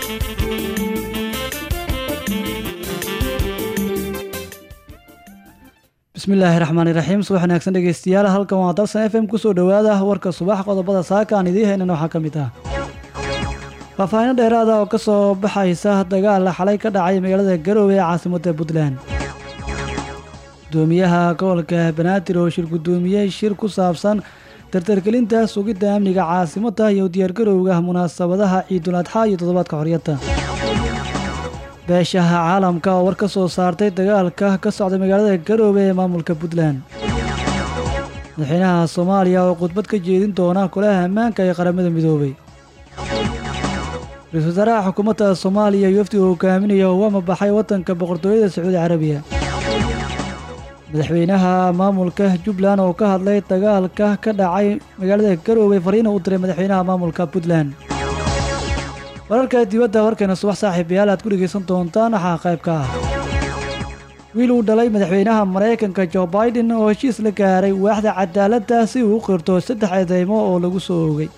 bismillaahi raxmaani raxiim subax wanaagsan dhegeystayaal halkan waa dalsan f m kusoo dhowaada warka subax qodobada saaka aan idiin haynan waxaa ka mid ah faahfaahino dheeraada oo ka soo baxaysa dagaal xalay ka dhacay magaalada garoowe ee caasimadda puntland gudoomiyaha gobolka banaadir oo shir gudoomiyey shir ku saabsan dardargelinta sugidda amniga caasimadda iyo diyaargarowga munaasabadaha ciidul adxaa iyo toddobaadka xorriyadda beeshaha caalamka oo war ka soo saartay dagaalka ka socda magaalada garoowe ee maamulka puntland madaxweynaha soomaaliya oo khudbad ka jeedin doona kulaha ammaanka ee qaramada midoobay ra-iisul wasaaraha xukuumadda soomaaliya iyo wafdi uu hogaaminaya oo ama baxay waddanka boqortooyada sacuudi carabiya madaxweynaha maamulka jubbaland oo ka hadlay dagaalka ka dhacay magaalada garoowe fariina u diray madaxweynaha maamulka puntland wararka dibadda warkeena subax saaxiibayaal aad ku dhegaysan doontaan waxaa qayb ka ah wiil uu dhalay madaxweynaha maraykanka jo baiden oo heshiis la gaaray waaxda cadaaladda si uu u qirto saddex eedeymo oo lagu soo oogay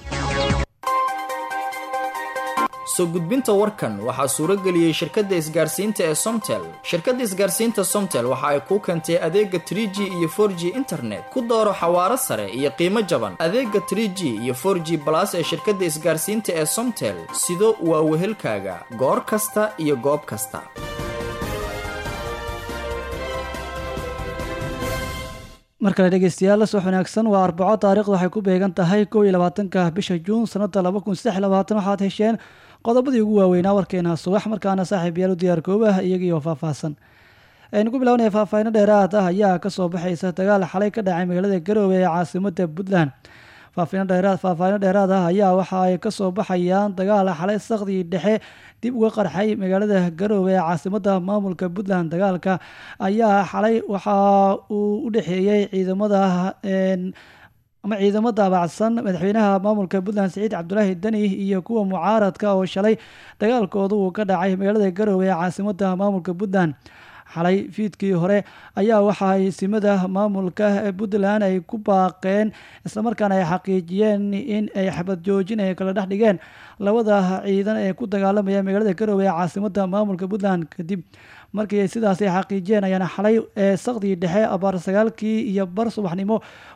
soo gudbinta warkan waxaa suuro geliyey shirkadda isgaarsiinta ee somtel shirkadda isgaarsiinta somtel waxa ay kuu keentay adeega tr g iyo for g internet ku dooro xawaaro sare iyo qiimo jaban adeega tr g iyo for g balas ee shirkadda isgaarsiinta ee somtel sido waa wehelkaaga goor kasta iyo goob kasta mar kale dhegeystayaal subax wanaagsan waa arbaco taarikhdu waxay ku beegan tahay kow iyo labaatanka bisha juun sanada laba kun saddex labaatan waxaad hesheen qodobadii ugu waaweynaa warkeena subax markaana saaxiibayaal u diyaar koobah iyagiioo faahfaahsan aynu ku bilownaya faahfaahino dheeraad ah ayaa kasoo baxaysa dagaal xalay ka dhacay magaalada garoowe ee caasimada puntland faahfaahino dheeraad ah ayaa waxa ay kasoo baxayaan dagaal xalay sakdii dhexe dib uga qarxay magaalada garoowe ee caasimada maamulka puntland dagaalka ayaa xalay waxa uu u dhexeeyey ciidamada ama ciidamo daabacsan madaxweynaha maamulka puntland siciid cabdulaahi deni iyo kuwa mucaaradka oo shalay dagaalkooda uu ka dhacay magaalada garoowe ee caasimada maamulka puntland xalay fiidkii hore ayaa waxa simada maamulka puntland ay ku baaqeen islamarkaana ay xaqiijiyeen in ay xabad joojin ay kala dhex dhigeen labada ciidan ee ku dagaalamaya magaalada garoowe ee caasimada maamulka puntland kadib markii sidaas ay xaqiijiyeen ayaana xalay sakdii dhexe abaar sagaalkii iyo bar subaxnimo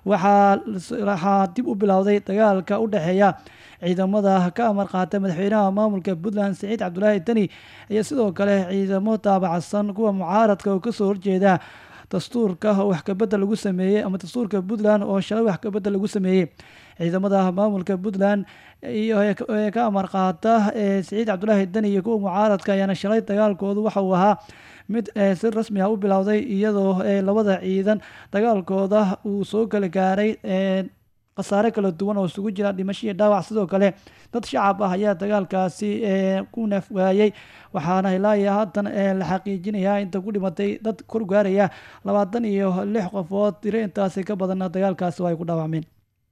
waxaa dib u bilowday dagaalka u dhexeeya ciidamada ka amar qaata madaxweynaha maamulka puntland siciid cabdulaahi deni iyo sidoo kale ciidamo daabacsan kuwa mucaaradka oo kasoo horjeeda dastuurka wax kabedel lagu sameeyey ama dastuurka puntland oo shalay wax kabedel lagu sameeyey ciidamada maamulka puntland iyo ka amar qaata siciid cabdulaahi deni iyo kuwa mucaaradka ayaana shalay dagaalkoodu waxa uu ahaa mid si rasmi ah u bilowday iyadoo labada ciidan dagaalkooda uu soo kala gaaray khasaare kala duwan oo isugu jira dhimasho iyo dhaawac sidoo kale dad shacab ah ayaa dagaalkaasi ku neef waayey waxaana ilaa iyo haatan la xaqiijinayaa inta ku dhimatay dad kor gaaraya labaatan iyo lix qofood tiro intaasi ka badanna dagaalkaasi ay ku dhaawacmeen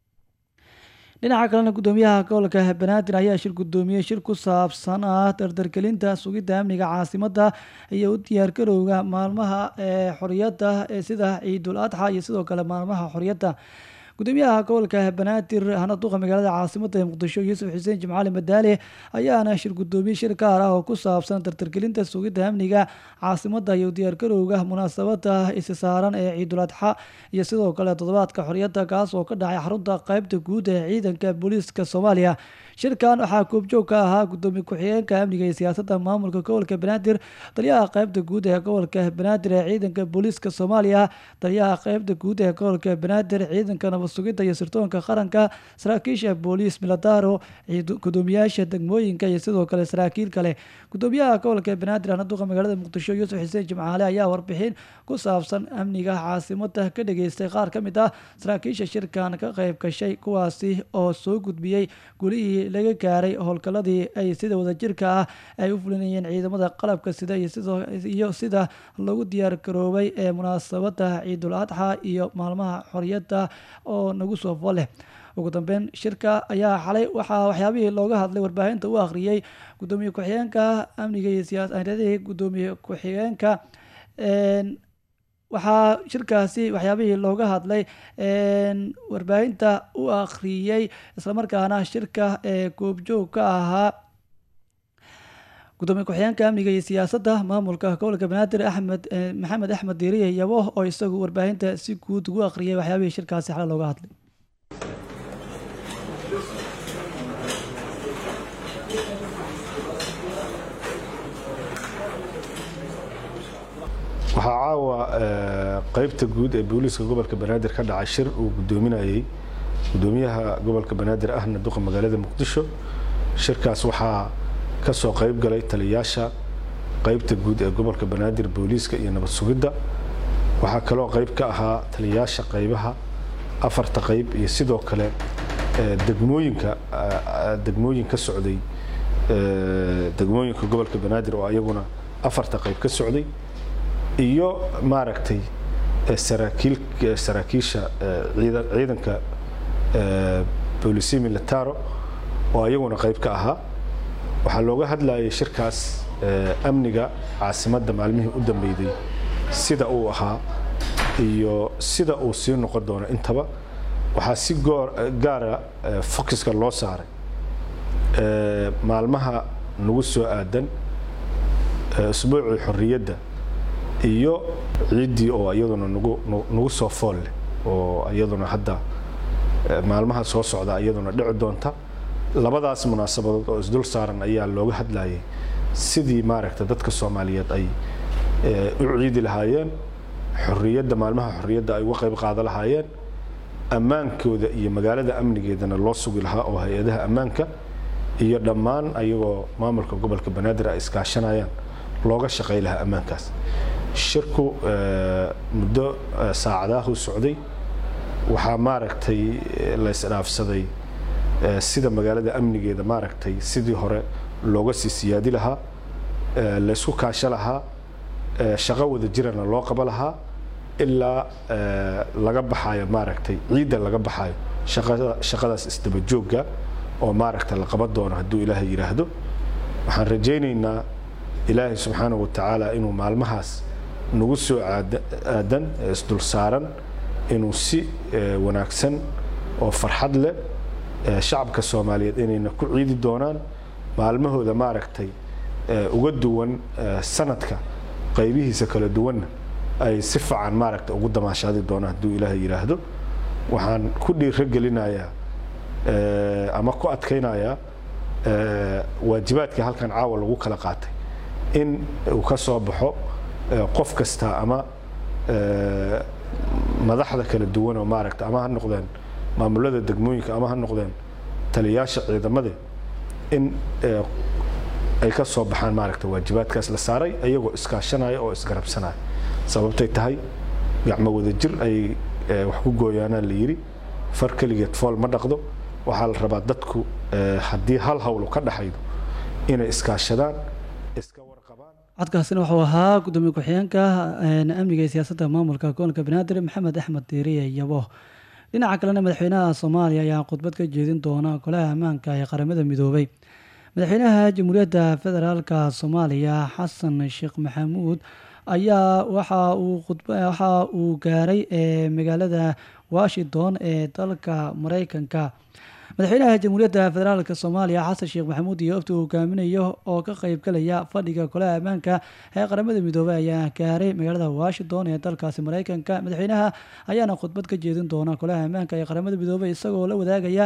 dhinaca kalena gudoomiyaha gobolka banaadir ayaa shir gudoomiyey shir ku saabsan ah dardargelinta sugidda amniga caasimada iyo u diyaargarowga maalmaha xoriyadda sida ciidul adxa iyo sidoo kale maalmaha xoriyadda gudoomiyaha gobolka banaadir hana duqa magaalada caasimada ee muqdisho yuusuf xuseen jimcaali madaale ayaana shir gudoomiye shir gaar ah oo ku saabsan dardargelinta sugidda amniga caasimada iyo diyaargarowga munaasabada isi saaran ee ciidul adxa iyo sidoo kale toddobaadka xoriyadda kaas oo ka dhacay xarunta qeybta guud ee ciidanka booliiska soomaaliya shirkan waxaa koobjoog ka ahaa gudoomiye ku-xigeenka amniga iyo siyaasadda maamulka gobolka banaadir taliyaha qeybta guud ee gobolka banaadir ee ciidanka booliiska soomaaliya taliyaha qeybta guud ee gobolka banaadir ciidanka nabad sugidda iyo sirtoonka qaranka saraakiisha booliis miladaro gudoomiyaasha degmooyinka iyo sidoo kale saraakiil kale gudoomiyaha gobolka banaadir anaduqa magaalada muqdisho yuusuf xuseen jimcaale ayaa warbixin ku saabsan amniga caasimada ka dhageystay qaar ka mid ah saraakiisha shirkan ka qeyb gashay kuwaasi oo soo gudbiyey gulihii laga gaaray howlgaladii ay sida wadajirka ah ay u fulinayeen ciidamada qalabka sida iyo sida lagu diyaar garoobay ee munaasabada ciidul adxa iyo maalmaha xoriyadda oo nagu soo fo leh ugu dambeyn shirka ayaa xalay waxaa waxyaabihii looga hadlay warbaahinta u akhriyey gudoomiye ku-xigeenka amniga iyo siyaasadii gudoomiye ku-xigeenka waxaa shirkaasi waxyaabihii looga hadlay warbaahinta u akhriyey islamarkaana shirka ee goobjoog ka ahaa gudoomiye ku-xigeenka amniga iyo siyaasadda maamulka gobolka banaadir axmed maxamed axmed diiriye yabo oo isagu warbaahinta si guud ugu akhriyay waxyaabihii shirkaasi xale looga hadlay waxaa caawa qeybta guud ee booliiska gobolka banaadir ka dhacay shir uu gudoominayey gudoomiyaha gobolka banaadir ahna duqa magaalada muqdisho shirkaas waxaa ka soo qayb galay taliyayaasha qeybta guud ee gobolka banaadir booliiska iyo nabad sugidda waxaa kaloo qayb ka ahaa taliyayaasha qaybaha afarta qayb iyo sidoo kale degmooyinka degmooyin ka socday degmooyinka gobolka banaadir oo ayaguna afarta qayb ka socday iyo maaragtay saraakiil saraakiisha ciidanka boolisi militaro oo ayaguna qayb ka ahaa waxaa looga hadlayay shirkaas amniga caasimadda maalmihii u dambeeyday sida uu ahaa iyo sida uu sii noqon doono intaba waxaa si gaara focuska loo saaray maalmaha nagu soo aadan usbuucii xorriyadda iyo ciiddii oo iyaduna nagu nagu soo fool leh oo iyaduna hadda maalmaha soo socda iyaduna dhici doonta labadaas munaasabadood oo isdul saaran ayaa looga hadlayay sidii maaragta dadka soomaaliyeed ay u ciidi lahaayeen xorriyadda maalmaha xorriyadda ay uga qayb qaada lahaayeen ammaankooda iyo magaalada amnigeedana loo sugi lahaa oo hay-adaha ammaanka iyo dhammaan ayagoo maamulka gobolka banaadir ay iskaashanayaan looga shaqay lahaa ammaankaas shirku muddo saacadahu socday waxaa maaragtay la isdhaafsaday sida magaalada amnigeeda maaragtay sidii hore looga sii siyaadi lahaa laysku kaasho lahaa shaqo wada jirana loo qabo lahaa ilaa laga baxayo maaragtay ciidda laga baxayo shaqada shaqadaas isdaba joogga oo maaragta la qaban doono hadduu ilaahay yidhaahdo waxaan rajaynaynaa ilaahay subxaanahu watacaala inuu maalmahaas nagu soo aadan ee isdul saaran inuu si wanaagsan oo farxad leh shacabka soomaaliyeed inayna ku ciidi doonaan maalmahooda maaragtay uga duwan sanadka qaybihiisa kala duwanna ay si fiican maaragta ugu damaashaadi doonaan hadduu ilaahay yidhaahdo waxaan ku dhiiro gelinayaa ama ku adkaynayaa waajibaadkii halkan caawa lagu kala qaatay in uu ka soo baxo qof kasta ama madaxda kala duwan oo maaragta ama ha noqdeen maamulada degmooyinka ama ha noqdeen taliyayaasha ciidamade in ay ka soo baxaan maaragta waajibaadkaas la saaray ayagoo iskaashanaya oo isgarabsanaya sababtay tahay gacmo wada jir ay wax ku gooyaanaan la yidhi far keligeed fool ma dhaqdo waxaa la rabaa dadku haddii hal hawlo ka dhaxaydo inay iskaashadaan iska warqabaan codkaasina wuxuu ahaa gudoomiye ku-xigeenka amniga iyo siyaasadda maamulka gobolka banaadir maxamed axmed diiriye yabo dhinaca kalena madaxweynaha soomaaliya ayaa khudbad ka jeedin doona golaha ammaanka ee qaramada midoobay madaxweynaha jamhuuriyadda federaalka soomaaliya xasan sheekh maxamuud ayaa waxa uu waxa uu gaaray magaalada washington ee dalka mareykanka madaxweynaha jamhuuriyadda federaalk soomaaliya xasan sheekh maxamuud iyo ofti uu hogaaminayo oo ka qeybgalaya fadhiga golaha ammaanka ee qaramada midoobey ayaa gaaray magaalada washington ee dalkaasi mareykanka madaxweynaha ayaana khudbad ka jeedin doona golaha ammaanka ee qaramada midoobey isagoo la wadaagaya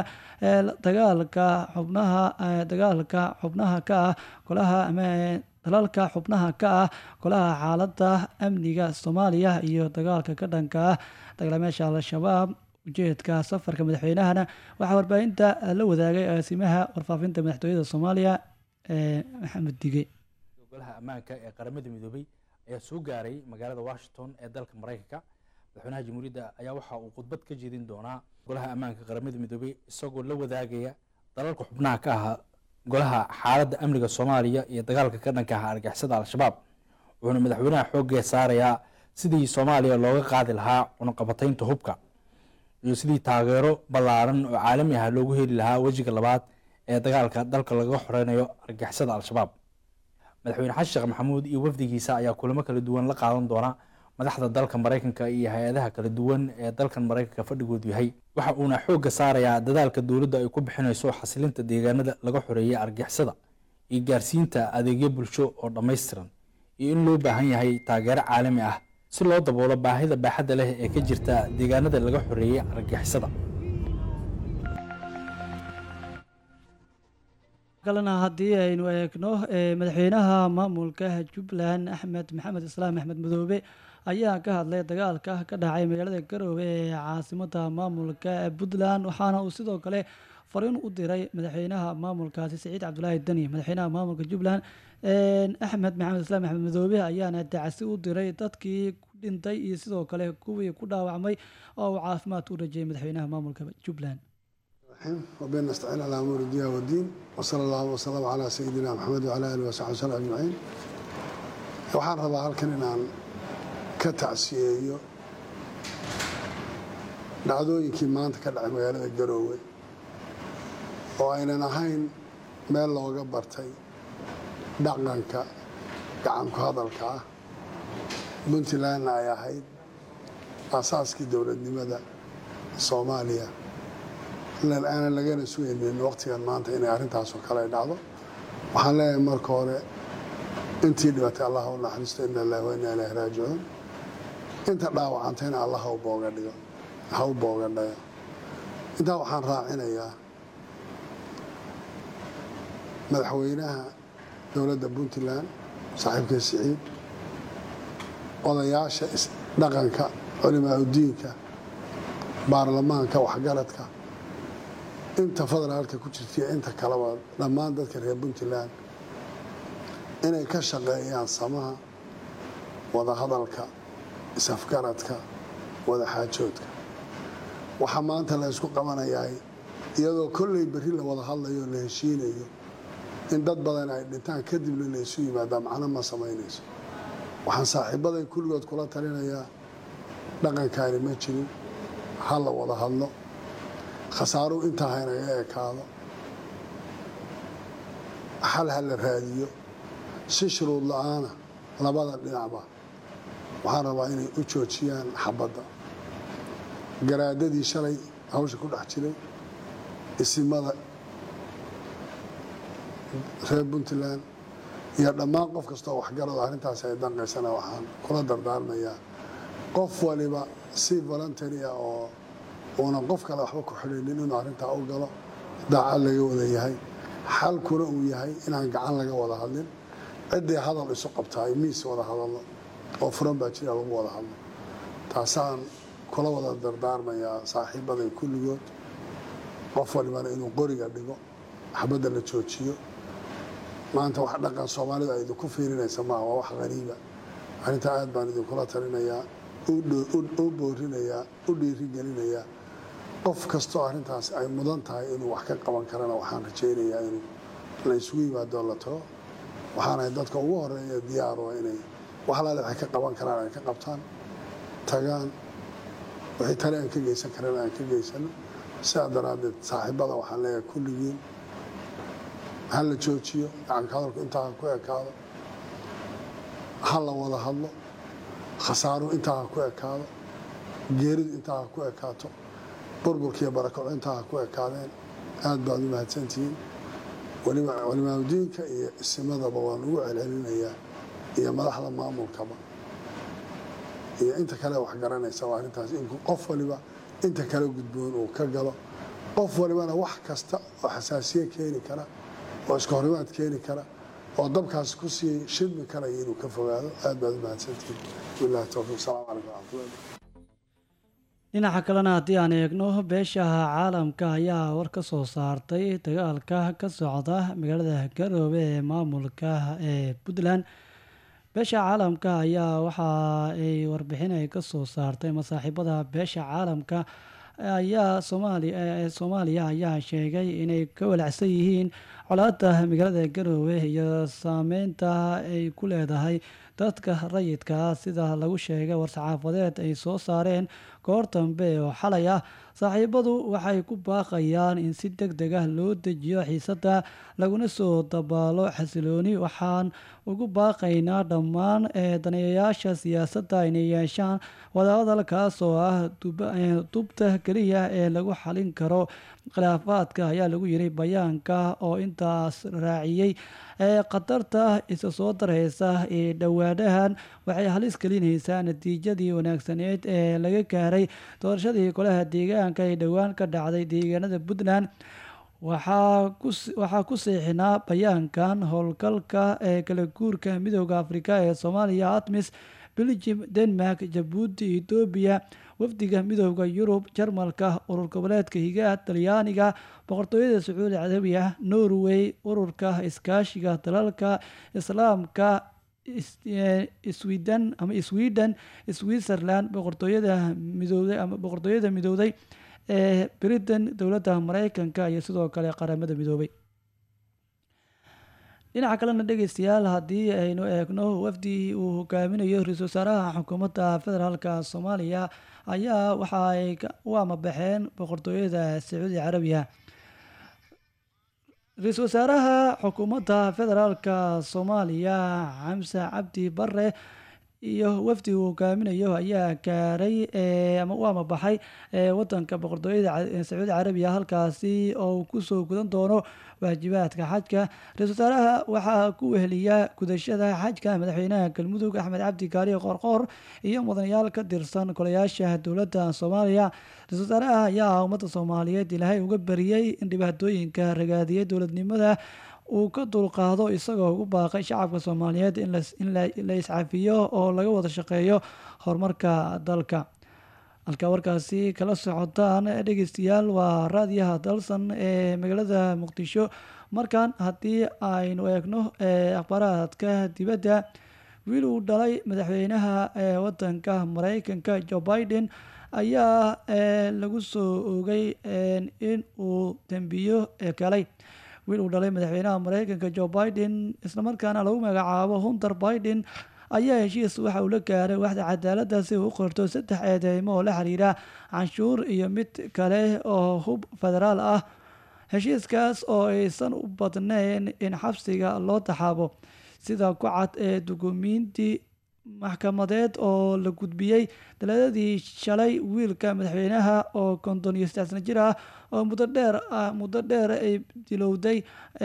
dagaalka xubnaha dagaalka xubnaha ka ah golaha dalalka xubnaha ka ah golaha xaaladda amniga soomaaliya iyo dagaalka ka dhanka ah dagalameesha al-shabaab ujeedka safarka madaxweynahana waxaa warbaahinta la wadaagay agaasimaha warfaafinta madaxtooyada soomaaliya ee maxamed dige golaha ammaanka ee qaramada midoobey ayaa soo gaaray magaalada washington ee dalka mareykanka madaxweynaha jamhuuriyadda ayaa waxa uu khudbad ka jeedin doonaa golaha ammaanka qaramada midoobey isagoo la wadaagaya dalalka xubnaha ka ahaa golaha xaaladda amniga soomaaliya iyo dagaalka ka dhanka ah argixisada al-shabaab wuxuuna madaxweynaha xoogee saarayaa sidii soomaaliya looga qaadi lahaa cunaqabataynta hubka iyo sidii taageero ballaaran oo caalami ah loogu heli lahaa wejiga labaad ee dagaalka dalka laga xoreynayo argixisada al-shabaab madaxweyne xasan sheekh maxamuud iyo wafdigiisa ayaa kulamo kala duwan la qaadan doona madaxda dalka mareykanka iyo hay-adaha kala duwan ee dalkan mareykanka fadhigoodu yahay waxa uuna xoogga saarayaa dadaalka dowladda ay ku bixinayso xasilinta deegaanada laga xoreeyay argixisada iyo gaarsiinta adeegyo bulsho oo dhammaystiran iyo in loo baahan yahay taageero caalami ah si loo daboolo baahida baaxadda leh ee ka jirta deegaanada laga xoreeyey argagixisada kalena haddii aynu eegno madaxweynaha maamulka jubbaland axmed maxamed islaam axmed madoobe ayaa ka hadlay dagaalka ka dhacay magaalada garoowe ee caasimada maamulka puntland waxaana uu sidoo kale fariin u diray madaxweynaha maamulkaasi saciid cabdulaahi deni madaxweynaha maamulka jubbaland axmed maxamed islaam axmed madoobe ayaana dacsi u diray dadkii ku dhintay iyo sidoo kale kuwii ku dhaawacmay oo uu caafimaad u rajeyay madaxweynaha maamulka jubbaland وبين نستعين على امور الدنيا والدين وصلى الله وسلم على سيدنا محمد وعلى اله وصحبه وسلم اجمعين waxaan rabaa halkan inaan ka tacsiyeeyo dhacdooyinkii maanta ka dhacay magaalada garoowe oo aynan ahayn meel looga bartay dhaqanka gacanku hadalka ah puntlandna ay ahayd aasaaskii dowladnimada soomaaliya aanan lagana sugaynin waqtigan maanta inay arrintaasoo kale ay dhacdo waxaan leeyahay marka hore intii dhibatay allah u naxariisto ina lillahi wa inna ilaahi raajicuun inta dhaawacantayna allah ha u booga dhigo ha u booga dhayo intaa waxaan raacinayaa madaxweynaha dowladda puntland saaxiibka siciid odayaasha dhaqanka culimaa udiinka baarlamaanka waxgaradka inta federaalka ku jirtaiyo inta kaleba dhammaan dadka reer puntland inay ka shaqeeyaan samaha wadahadalka isafgaradka wadaxaajoodka waxaa maanta la isku qabanayaa iyadoo kolley berri la wada hadlayo o la heshiinayo in dad badan ay dhintaan kadibna la isu yimaadaa macno ma samaynayso waxaan saaxiibaday kulligood kula talinayaa dhaqankaani ma jirin ha la wada hadlo khasaaruhu intaa haynaga ekaado xal ha la raadiyo si shuruud la-aana labada dhinacba waxaan rabaa inay u joojiyaan xabadda garaadadii shalay hawsha ku dhex jiray isimada reer puntland iyo dhammaan qof kastoo waxgarado arrintaasi ay danqaysana waxaan kula dardaarmayaa qof waliba si voluntary ah oo uunan qof kale waxba ku xidhaynin inuu arrintaa u galo daacad laga wada yahay xalkuna uu yahay inaan gacan laga wada hadlin ciddii hadal isu qabtaay miis wada hadallo oo furan baa jira lagu wada hadlo taasaan kula wada dardaarmayaa saaxiibaday kulligood qof walibana inuu qoriga dhigo xabadda la joojiyo maanta wax dhaqan soomaalida ay idinku fiirinaysa maaha waa wax qariiba arrintaa aad baan idinkula talinayaa u boorinayaa u dhiirigelinayaa qof kastoo arrintaas ay mudan tahay inuu wax ka qaban karana waxaan rajaynayaa inuu la isugu yimaadoo la tago waxaanahay dadka ugu horeeya diyaarua inay wax alaale waxay ka qaban karaan ay ka qabtaan tagaan wixii tale aan ka geysan karana aan ka geysano sidaa daraaddeed saaxiibada waxaan leeyahay kulligiin ha la joojiyo gacanka hadalku intaa ha ku ekaado ha la wada hadlo khasaaruhu intaa ha ku ekaado geeridu intaa ha ku ekaato burburkiiyo barakaco intaa ha ku ekaadeen aad baad u mahadsantihiin culimaadudiinka iyo isimadaba waan ugu celcelinayaa iyo madaxda maamulkaba iyo inta kale wax garanaysa waa arrintaas in qof waliba inta kale gudboon uu ka galo qof walibana wax kasta oo xasaasiye keeni kara oo iska horimaad keeni kara oo dabkaas ku sii shidmi karaya inuu ka fogaado aad baad u mahadsantihiin bilahi towfiiq salaam calaykum waraxmatullahi dhinaca kalena haddii aan eegno beeshaha caalamka ayaa war ka soo saartay dagaalka ka socda magaalada garoobe ee maamulka ee puntland beesha caalamka ayaa waxa ay warbixin ay ka soo saartay masaaxiibada beesha caalamka ayaa soomaaliya soomaaliya ayaa sheegay inay ka walacsan yihiin colaada magaalada garoowe iyo saameynta ay ku leedahay dadka rayidka sida lagu sheegay war-saxaafadeed ay soo saareen goor dambe oo xalay ah saaxiibadu waxay ku baaqayaan in si deg deg ah loo dejiyo xiisada laguna soo dabaalo xasilooni waxaan ugu baaqaynaa dhammaan daneeyayaasha siyaasadda inay yeeshaan wadahadalkaas oo ah dubta keliya ee lagu xalin karo khilaafaadka ayaa lagu yiri bayaanka oo intaas raaciyey ee khatarta isa soo dareysa ee dhowaanahan waxay halis gelinaysaa natiijadii wanaagsaneed ee laga gaaray doorashadii golaha deegaanka ee dhowaan ka dhacday deegaanada puntland waxaa ku seexinaa bayaankan howlgalka ee kala guurka midooda afrika ee soomaaliya atmis belgium denmark jabuuti etoobiya wafdiga midooda yurub jarmalka urur goboleedka higaa talyaaniga boqortooyada sacuudi carabiya norway ururka iskaashiga dalalka islaamka sweden ama sweden switzerland boqortooyada midooday ama boqortooyada midooday ee britain dowladda mareykanka iyo sidoo kale qaramada midoobay dhinaca kalena dhegeystayaal haddii aynu eegno wafdi uu hogaaminayo ra-iisul wasaaraha xukuumadda federaalk soomaaliya ayaa waxa ay u amabaxeen boqortooyada sacuudi carabiya ra-iisul wasaaraha xukuumadda federaalk soomaaliya xamse cabdi bare iyo wafdi uu hogaaminayo ayaa gaaray ama u amabaxay wadanka boqortooyada sacuudi carabiya halkaasi oo uu kusoo gudan doono waajibaadka xajka ra-isul wasaaraha waxaa ku weheliya gudashada xajka madaxweynaha galmudug axmed cabdi kaariyo qoorqoor iyo mudanayaal ka tirsan golayaasha dowladda soomaaliya ra-isul wasaaraha ayaa ummadda soomaaliyeed ilaahay uga bariyey in dhibaatooyinka ragaadiyay dowladnimada uu ka dulqaado isagoo ugu baaqay shacabka soomaaliyeed in la iscafiyo oo laga wada shaqeeyo horumarka dalka halka warkaasi kala socotaan dhegeystayaal waa raadiyaha dalsan ee magaalada muqdisho markan haddii aynu eegno akhbaaraadka dibadda wiil uu dhalay madaxweynaha ee wadanka mareykanka joe biden ayaa lagu soo oogay in uu dembiyo galay wiil uu dhalay madaxweynaha mareykanka joe biden islamarkaana lagu magacaabo hunter biden ayaa heshiis waxa uu la gaaray waxda cadaaladda si uu u qorto saddex eedeymo oo la xiriira canshuur iyo mid kale oo hub federaal ah heshiiskaas oo aysan u badnayn in xabsiga loo taxaabo sida ku cad ee dukumiinti maxkamadeed oo la gudbiyey daladadii shalay wiilka madaxweynaha oo konton iyo saddex sana jir ah oo muddo dheer ah muddo dheer ay dilowday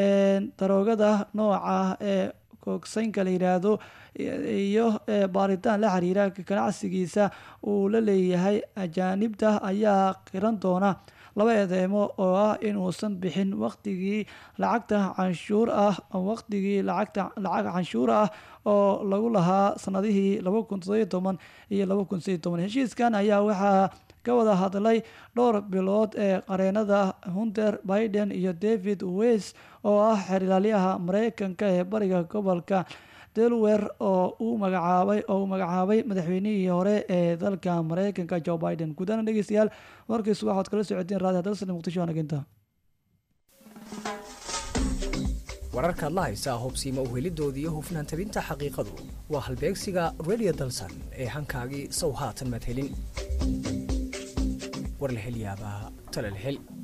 daroogada nooca ee koogsaynka la yidhaahdo iyo baaritaan la xiriira ganacsigiisa uu la leeyahay ajaanibta ayaa qiran doona laba eedeymo oo ah inuusan bixin waqtigii lacagta canshuur ah waqtigii lacagta lacag canshuur ah oo lagu lahaa sanadihii laba kun toddobiyo toban iyo laba kun sideyo toban heshiiskan ayaa waxaa ka wada hadlay dhowr bilood ee qareenada hunter biden iyo david wes oo ah xerilaalyaha mareykanka ee bariga gobolka delwer oo uu magacaabay oo uu magacaabay madaxweynihii hore ee dalka mareykanka joe biden guudana dhegeystayaal warkiisu waxaad kala socotiin raadiyo dalsan muqdisho wanaginta wararkaad la haysaa hubsiima uhelidoodii iyo hufnaan tabinta xaqiiqadu waa halbeegsiga radio dalsan ee hankaagii sow haatan maad helin war la hel yaabaa tala la hel